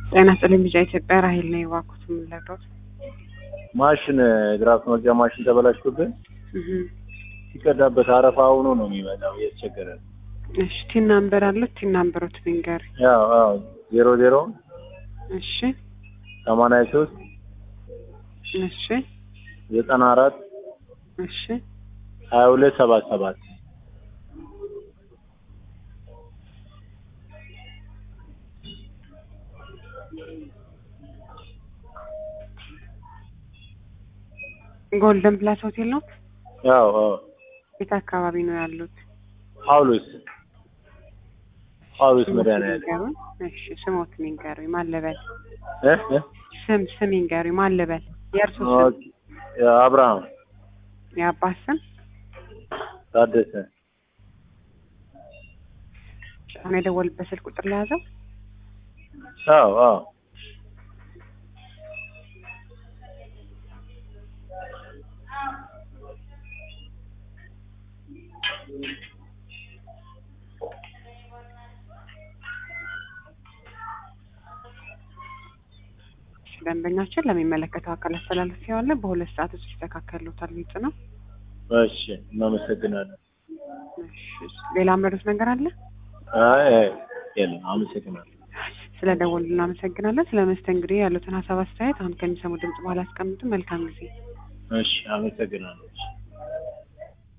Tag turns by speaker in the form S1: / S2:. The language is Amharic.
S1: ጤና ይስጥልኝ ቢጫ ኢትዮጵያ ራሄል ነው የባኩት የምንለግሮት
S2: ማሽን ድራፍት መቅጃ ማሽን ተበላሽቶብን ሲቀዳበት አረፋ ሆኖ ነው የሚመጣው እያስቸገረ ነው።
S1: እሺ ቲን ናምበር አሉት ቲን ናምበሮት ንገሪ
S2: ያው አዎ ዜሮ ዜሮ
S1: እሺ
S2: ሰማንያ ሶስት
S1: እሺ
S2: ዘጠና አራት
S1: እሺ
S2: ሀያ ሁለት ሰባት ሰባት
S1: ጎልደን ፕላስ ሆቴል ነው
S2: ያው አዎ
S1: የት አካባቢ ነው ያሉት
S2: ጳውሎስ ጳውሎስ መድኃኒዓለም
S1: ንገሩኝ እሺ ስሞት ንገሩኝ ማለበል
S2: እ እ
S1: ስም ስም ንገሩኝ ማለበል የእርሶ ስም
S2: ኦኬ አብርሃም
S1: የአባት ስም
S2: ታደሰ
S1: አሁን የደወልበት ስልክ ቁጥር ለያዘው
S2: አዎ አዎ
S1: ደንበኛችን ለሚመለከተው አካል አስተላልፌዋለሁ። በሁለት ሰዓት ውስጥ ይስተካከሉታል። ግልጽ ነው።
S2: እሺ እናመሰግናለን።
S1: እሺ፣ ሌላ ምረዱት ነገር አለ?
S2: አይ አይ የለም አመሰግናለሁ።
S1: ስለ ደወሉ እናመሰግናለን። ስለ መስተንግዶ ያሉትን ሀሳብ አስተያየት አሁን ከሚሰሙ ድምጽ በኋላ አስቀምጡ። መልካም ጊዜ።
S2: እሺ አመሰግናለሁ።